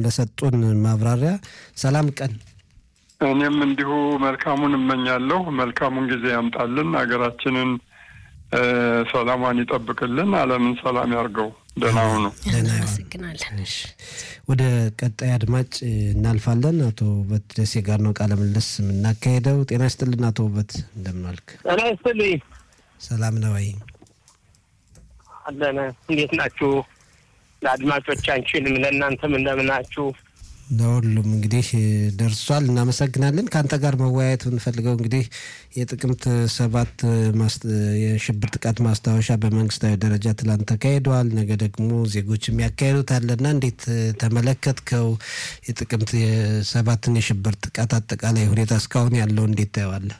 ለሰጡን ማብራሪያ። ሰላም ቀን። እኔም እንዲሁ መልካሙን እመኛለሁ። መልካሙን ጊዜ ያምጣልን፣ ሀገራችንን ሰላሟን ይጠብቅልን፣ ዓለምን ሰላም ያርገው። ደህና ሁኑ። እናመሰግናለን። ወደ ቀጣይ አድማጭ እናልፋለን። አቶ ውበት ደሴ ጋር ነው ቃለ ምልልስ የምናካሄደው። ጤና ይስጥልን አቶ ውበት፣ እንደምን ዋልክ? ጤና ይስጥልኝ። ሰላም ነው ወይ? አለን። እንዴት ናችሁ? ለአድማጮቻችንም ለእናንተም እንደምናችሁ? ለሁሉም እንግዲህ ደርሷል። እናመሰግናለን። ከአንተ ጋር መወያየት የምንፈልገው እንግዲህ የጥቅምት ሰባት የሽብር ጥቃት ማስታወሻ በመንግስታዊ ደረጃ ትላንት ተካሂደዋል። ነገ ደግሞ ዜጎች የሚያካሄዱት አለና እንዴት ተመለከትከው? የጥቅምት ሰባትን የሽብር ጥቃት አጠቃላይ ሁኔታ እስካሁን ያለው እንዴት ታየዋለህ?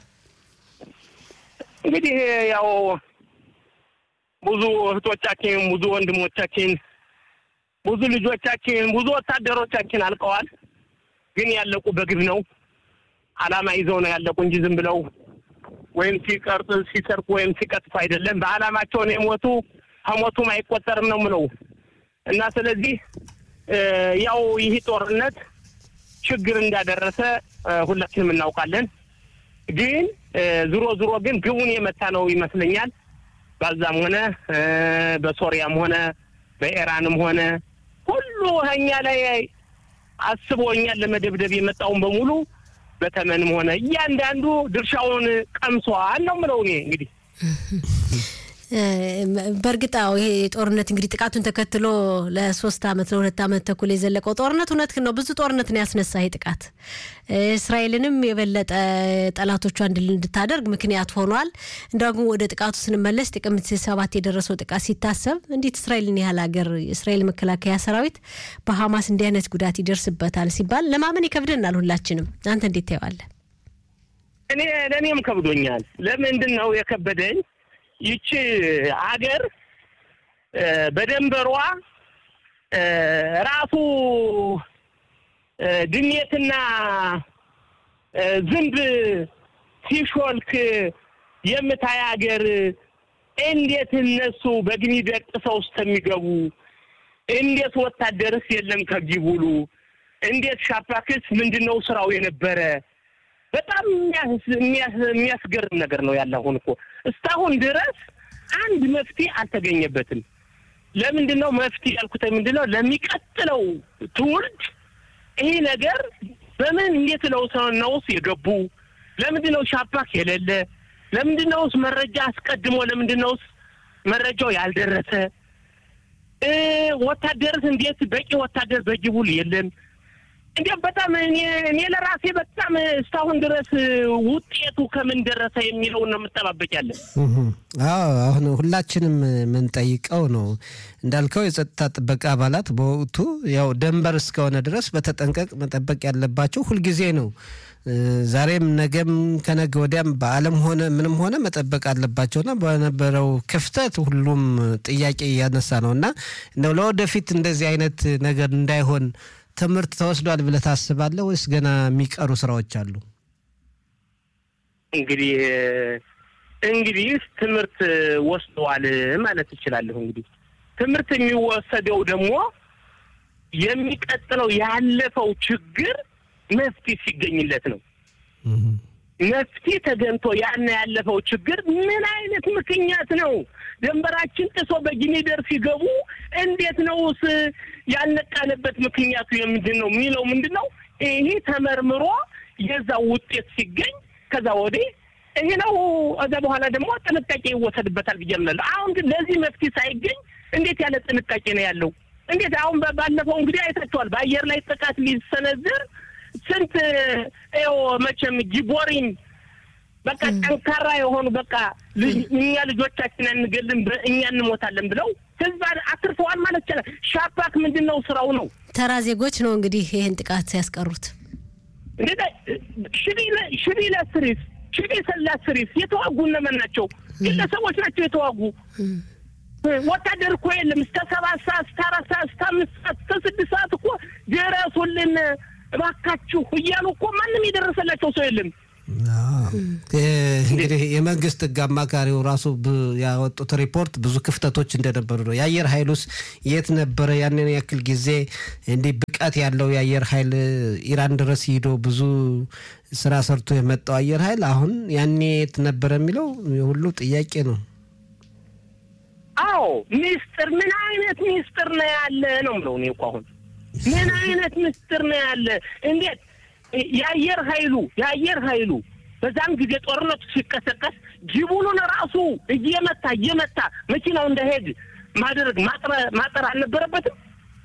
እንግዲህ ያው ብዙ እህቶቻችን፣ ብዙ ወንድሞቻችን ብዙ ልጆቻችን ብዙ ወታደሮቻችን አልቀዋል። ግን ያለቁ በግብ ነው። አላማ ይዘው ነው ያለቁ እንጂ ዝም ብለው ወይም ሲቀርጥ ሲሰርቁ ወይም ሲቀጥፉ አይደለም። በአላማቸውን የሞቱ ከሞቱም አይቆጠርም ነው ምለው እና ስለዚህ ያው ይህ ጦርነት ችግር እንዳደረሰ ሁላችንም እናውቃለን። ግን ዝሮ ዝሮ ግን ግቡን የመታ ነው ይመስለኛል። ባዛም ሆነ በሶሪያም ሆነ በኢራንም ሆነ ሁሉ እኛ ላይ አስቦ እኛን ለመደብደብ የመጣውን በሙሉ በተመንም ሆነ እያንዳንዱ ድርሻውን ቀምሷል ነው የምለው እኔ እንግዲህ በእርግጥ ይሄ ጦርነት እንግዲህ ጥቃቱን ተከትሎ ለሶስት አመት ለሁለት አመት ተኩል የዘለቀው ጦርነት እውነት ነው። ብዙ ጦርነት ነው ያስነሳ ይህ ጥቃት እስራኤልንም የበለጠ ጠላቶቿ እንድል እንድታደርግ ምክንያት ሆኗል። እንደውም ወደ ጥቃቱ ስንመለስ ጥቅምት ሰባት የደረሰው ጥቃት ሲታሰብ እንዴት እስራኤልን ያህል ሀገር የእስራኤል መከላከያ ሰራዊት በሀማስ እንዲህ አይነት ጉዳት ይደርስበታል ሲባል ለማመን ይከብደናል ሁላችንም። አንተ እንዴት ታየዋለህ? እኔ ለእኔም ከብዶኛል። ለምንድን ነው የከበደኝ? ይቺ ሀገር በደንበሯ ራሱ ድሜትና ዝንብ ሲሾልክ የምታይ ሀገር እንዴት እነሱ በግኒ ደቅሰው እስከሚገቡ እንዴት ወታደርስ የለም ከጊቡሉ እንዴት ሻፓክስ ምንድን ነው ስራው የነበረ በጣም የሚያስገርም ነገር ነው ያለ። አሁን እኮ እስካሁን ድረስ አንድ መፍትሄ አልተገኘበትም። ለምንድን ነው መፍትሄ ያልኩት? ምንድን ነው ለሚቀጥለው ትውልድ ይህ ነገር በምን እንዴት ነው ነውስ የገቡ ለምንድን ነው ሻፓክ የሌለ? ለምንድን ነውስ መረጃ አስቀድሞ ለምንድን ነውስ መረጃው ያልደረሰ? ወታደርስ እንዴት በቂ ወታደር በጅቡል የለም? እንዲያም በጣም እኔ እኔ ለራሴ በጣም እስካሁን ድረስ ውጤቱ ከምን ደረሰ የሚለውን ነው የምጠባበቅ ያለን። አዎ አሁን ሁላችንም የምንጠይቀው ነው እንዳልከው የጸጥታ ጥበቃ አባላት በወቅቱ ያው ደንበር እስከሆነ ድረስ በተጠንቀቅ መጠበቅ ያለባቸው ሁልጊዜ ነው። ዛሬም ነገም ከነገ ወዲያም በዓለም ሆነ ምንም ሆነ መጠበቅ አለባቸውና በነበረው ክፍተት ሁሉም ጥያቄ እያነሳ ነው እና እንደው ለወደፊት እንደዚህ አይነት ነገር እንዳይሆን ትምህርት ተወስዷል ብለህ ታስባለህ ወይስ ገና የሚቀሩ ስራዎች አሉ? እንግዲህ እንግዲህ ትምህርት ወስደዋል ማለት እችላለሁ። እንግዲህ ትምህርት የሚወሰደው ደግሞ የሚቀጥለው ያለፈው ችግር መፍትሄ ሲገኝለት ነው። መፍትሄ ተገኝቶ ያን ያለፈው ችግር ምን አይነት ምክንያት ነው? ደንበራችን ጥሶ በጊኒደር ሲገቡ እንዴት ነውስ ያልነቃንበት ምክንያቱ የምንድን ነው የሚለው ምንድን ነው? ይሄ ተመርምሮ የዛ ውጤት ሲገኝ ከዛ ወዲህ ይሄ ነው። ከዛ በኋላ ደግሞ ጥንቃቄ ይወሰድበታል ብዬ እምላለሁ። አሁን ግን ለዚህ መፍትሄ ሳይገኝ እንዴት ያለ ጥንቃቄ ነው ያለው? እንዴት አሁን ባለፈው እንግዲህ አይታችኋል። በአየር ላይ ጥቃት ሊሰነዝር ስንት ው መቼም ጊቦሪን በቃ ጠንካራ የሆኑ በቃ እኛ ልጆቻችን አንገልም እኛ እንሞታለን ብለው ህዝብ አትርፈዋል ማለት ይቻላል። ሻፓክ ምንድን ነው ስራው ነው። ተራ ዜጎች ነው እንግዲህ ይህን ጥቃት ያስቀሩት። ሽቢ ለስሪስ ሽቢ ለስሪስ የተዋጉ እነማን ናቸው? ግለሰቦች ናቸው የተዋጉ። ወታደር እኮ የለም። እስከ ሰባት ሰዓት እስከ አራት ሰዓት እስከ አምስት ሰዓት እስከ ስድስት ሰዓት እኮ ድረሱልን እባካችሁ እያሉ እኮ ማንም የደረሰላቸው ሰው የለም። እንግዲህ የመንግስት ህግ አማካሪው ራሱ ያወጡት ሪፖርት ብዙ ክፍተቶች እንደነበሩ ነው። የአየር ኃይሉስ የት ነበረ? ያንን ያክል ጊዜ እንዲህ ብቅ ብቃት ያለው የአየር ኃይል ኢራን ድረስ ሂዶ ብዙ ስራ ሰርቶ የመጣው አየር ኃይል አሁን ያኔ የት ነበረ የሚለው ሁሉ ጥያቄ ነው። አዎ ሚስጥር ምን አይነት ሚስጥር ነው ያለ ነው የምለው እኔ እኮ አሁን ምን አይነት ሚስጥር ነው ያለ? እንዴት የአየር ኃይሉ የአየር ኃይሉ በዛም ጊዜ ጦርነቱ ሲቀሰቀስ ጅቡኑን ራሱ እየመታ እየመታ መኪናው እንዳይሄድ ማድረግ ማጠር አልነበረበትም?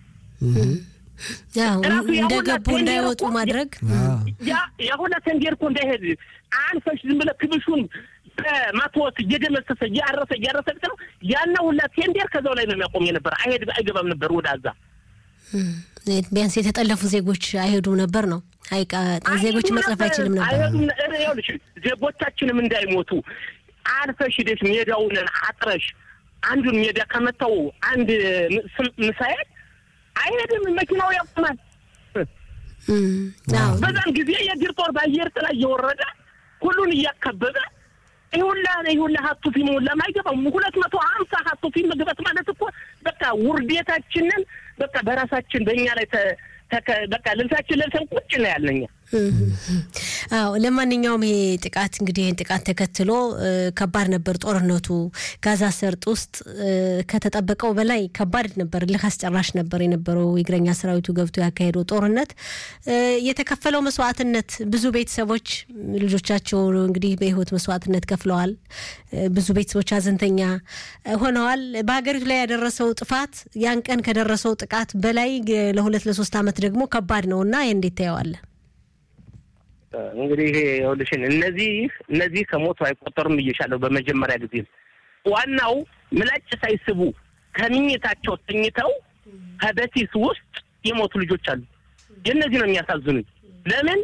እንደገቡ እንዳይወጡ ማድረግ ያ ሁላ ቴንዴር እኮ እንዳይሄድ አንፈሽ ዝም ብለህ ክብሹን በማትወስ እየደመሰሰ እያረሰ እያረሰ ነው ያና ሁላ ቴንዴር ከዛው ላይ ነው የሚያቆም የነበረ አይሄድ አይገባም ነበር ወደ አዛ ቢያንስ የተጠለፉ ዜጎች አይሄዱም ነበር ነው ዜጎች መጽረፍ አይችልም ነበር። አይሄዱም ይኸውልሽ ዜጎቻችንም እንዳይሞቱ አልፈሽ ሂደሽ ሜዳውን አጥረሽ አንዱን ሜዳ ከመታው አንድ ምሳኤል አይሄድም፣ መኪናው ያቆማል። በዛን ጊዜ የእግር ጦር በአየር ጥላ እየወረደ ሁሉን እያከበበ ይሁላ ይሁላ ሀቱ ፊም ሁላ ማይገባም ሁለት መቶ ሀምሳ ሀቱ ፊም መግባት ማለት እኮ በቃ ውርዴታችንን በቃ በራሳችን በእኛ ላይ በቃ ልብሳችን ለብሰን ቁጭ ነው ያለኛ። አዎ ለማንኛውም ይሄ ጥቃት እንግዲህ ይህን ጥቃት ተከትሎ ከባድ ነበር ጦርነቱ። ጋዛ ሰርጥ ውስጥ ከተጠበቀው በላይ ከባድ ነበር፣ እልህ አስጨራሽ ነበር የነበረው የእግረኛ ሰራዊቱ ገብቶ ያካሄደው ጦርነት። የተከፈለው መስዋዕትነት ብዙ ቤተሰቦች ልጆቻቸው እንግዲህ በህይወት መስዋዕትነት ከፍለዋል። ብዙ ቤተሰቦች ሀዘንተኛ ሆነዋል። በሀገሪቱ ላይ ያደረሰው ጥፋት ያን ቀን ከደረሰው ጥቃት በላይ ለሁለት ለሶስት ዓመት ደግሞ ከባድ ነው እና ይህ እንዴት ታየዋለህ? እንግዲህ ይሄ ይኸውልሽን እነዚህ እነዚህ ከሞቱ አይቆጠሩም ብዬሻለሁ። በመጀመሪያ ጊዜ ዋናው ምላጭ ሳይስቡ ከምኝታቸው ተኝተው ከበሲስ ውስጥ የሞቱ ልጆች አሉ። የእነዚህ ነው የሚያሳዝኑኝ። ለምን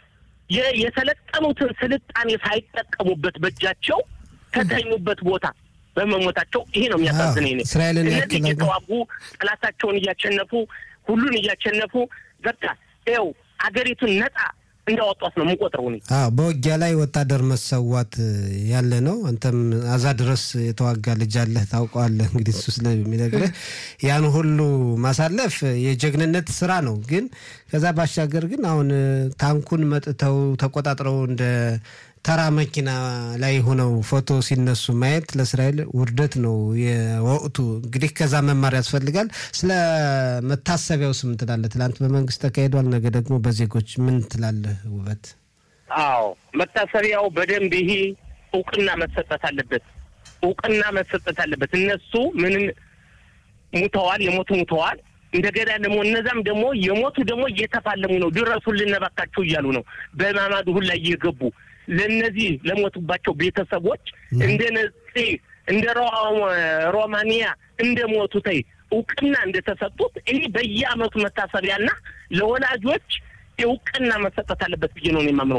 የሰለጠኑትን ስልጣኔ ሳይጠቀሙበት በእጃቸው ከተኙበት ቦታ በመሞታቸው ይሄ ነው የሚያሳዝነኝ። እስራኤልን እነዚህ እየተዋጉ ጠላታቸውን እያሸነፉ ሁሉን እያሸነፉ በቃ ይኸው አገሪቱን ነጻ እንዳወጧት ነው የምንቆጥረው። እኔ አዎ በውጊያ ላይ ወታደር መሰዋት ያለ ነው። አንተም አዛ ድረስ የተዋጋ ልጅ አለህ ታውቀዋለህ። እንግዲህ እሱ ስለሚነግርህ ያን ሁሉ ማሳለፍ የጀግንነት ስራ ነው። ግን ከዛ ባሻገር ግን አሁን ታንኩን መጥተው ተቆጣጥረው እንደ ተራ መኪና ላይ ሆነው ፎቶ ሲነሱ ማየት ለእስራኤል ውርደት ነው የወቅቱ። እንግዲህ ከዛ መማር ያስፈልጋል። ስለ መታሰቢያው ስም ትላለህ? ትላንት በመንግስት ተካሂዷል፣ ነገ ደግሞ በዜጎች ምን ትላለህ? ውበት አዎ መታሰቢያው በደንብ ይሄ እውቅና መሰጠት አለበት። እውቅና መሰጠት አለበት። እነሱ ምንም ሙተዋል፣ የሞቱ ሙተዋል። እንደገና ደግሞ እነዛም ደግሞ የሞቱ ደግሞ እየተፋለሙ ነው። ድረሱልን እባካችሁ እያሉ ነው። በማማዱ ሁላ እየገቡ ለእነዚህ ለሞቱባቸው ቤተሰቦች እንደ ነጽ እንደ ሮማኒያ እንደ ሞቱተይ እውቅና እንደተሰጡት ይህ በየአመቱ መታሰቢያና ለወላጆች እውቅና መሰጠት አለበት ብዬ ነው የማምነው።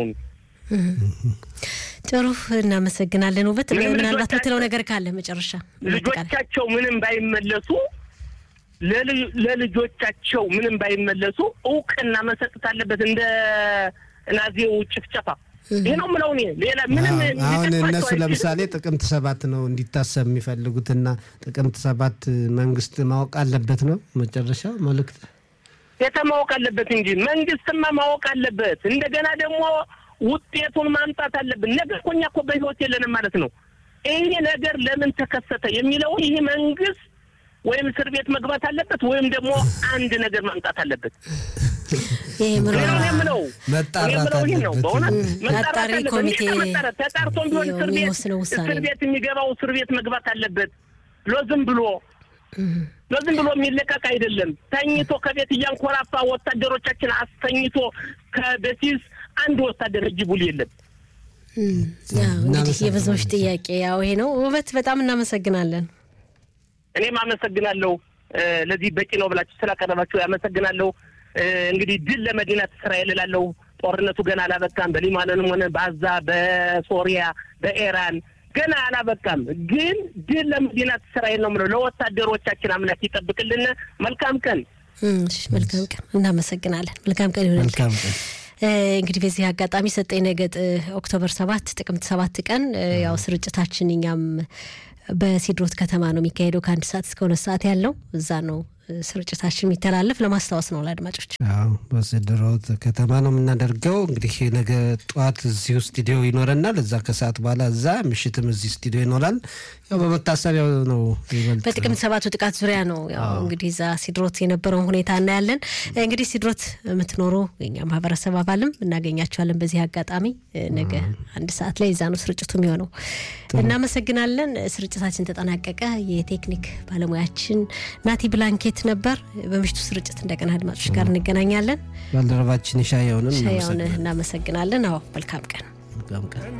ጥሩ እናመሰግናለን። ውበት ምናልባት ምትለው ነገር ካለ መጨረሻ ልጆቻቸው ምንም ባይመለሱ ለልጆቻቸው ምንም ባይመለሱ እውቅና መሰጠት አለበት እንደ ናዚው ጭፍጨፋ ይህ ነው የምለው እኔ። ሌላ ምንም አሁን እነሱ ለምሳሌ ጥቅምት ሰባት ነው እንዲታሰብ የሚፈልጉትና ጥቅምት ሰባት መንግስት ማወቅ አለበት ነው መጨረሻው መልእክት የተ ማወቅ አለበት እንጂ መንግስትማ ማወቅ አለበት። እንደገና ደግሞ ውጤቱን ማምጣት አለብን። ነገ እኮ እኛ እኮ በህይወት የለንም ማለት ነው። ይሄ ነገር ለምን ተከሰተ የሚለውን ይህ መንግስት ወይም እስር ቤት መግባት አለበት ወይም ደግሞ አንድ ነገር ማምጣት አለበት። ይሄ ምርመራ የምለው መጣራት ነው። በእውነት አጣሪ ኮሚቴ ተጣርቶም ቢሆን እስር ቤት የሚወስነው ውሳኔ እስር ቤት የሚገባው እስር ቤት መግባት አለበት። ለዝም ብሎ ለዝም ብሎ የሚለቀቅ አይደለም። ተኝቶ ከቤት እያንኮራፋ ወታደሮቻችን አስተኝቶ ከበሲስ አንድ ወታደር እጅ ቡል የለም። እንግዲህ የብዙዎች ጥያቄ ያው ይሄ ነው። ውበት በጣም እናመሰግናለን። እኔም አመሰግናለሁ። ለዚህ በቂ ነው ብላችሁ ስላቀረባችሁ ያመሰግናለሁ። እንግዲህ ድል ለመዲናት እስራኤል እላለሁ። ጦርነቱ ገና አላበቃም። በሊባኖንም ሆነ በአዛ፣ በሶሪያ፣ በኢራን ገና አላበቃም። ግን ድል ለመዲናት እስራኤል ነው የምለው። ለወታደሮቻችን አምላክ ይጠብቅልን። መልካም ቀን። እሺ፣ መልካም ቀን። እናመሰግናለን። መልካም ቀን ይሆናል። መልካም ቀን። እንግዲህ በዚህ አጋጣሚ ሰጠኝ ነገጥ ኦክቶበር ሰባት ጥቅምት ሰባት ቀን ያው ስርጭታችን እኛም በሲድሮት ከተማ ነው የሚካሄደው ከአንድ ሰዓት እስከ ሁለት ሰዓት ያለው እዛ ነው ስርጭታችን የሚተላለፍ ለማስታወስ ነው ለአድማጮች። አዎ በስድሮት ከተማ ነው የምናደርገው። እንግዲህ ነገ ጠዋት እዚሁ ስቱዲዮ ይኖረናል። እዛ ከሰዓት በኋላ እዛ፣ ምሽትም እዚህ ስቱዲዮ ይኖራል። ያው በመታሰቢያው ነው ይበልጥ በጥቅምት ሰባቱ ጥቃት ዙሪያ ነው ያው እንግዲህ እዛ ሲድሮት የነበረውን ሁኔታ እናያለን። እንግዲህ ሲድሮት የምትኖሩ የኛ ማህበረሰብ አባልም እናገኛቸዋለን። በዚህ አጋጣሚ ነገ አንድ ሰዓት ላይ እዛ ነው ስርጭቱ የሚሆነው። እናመሰግናለን። ስርጭታችን ተጠናቀቀ። የቴክኒክ ባለሙያችን ናቲ ብላንኬት ነበር። በምሽቱ ስርጭት እንደገና አድማጮች ጋር እንገናኛለን። ባልደረባችን ሻየውንም ሻያውን እናመሰግናለን። አዎ መልካም ቀን። መልካም ቀን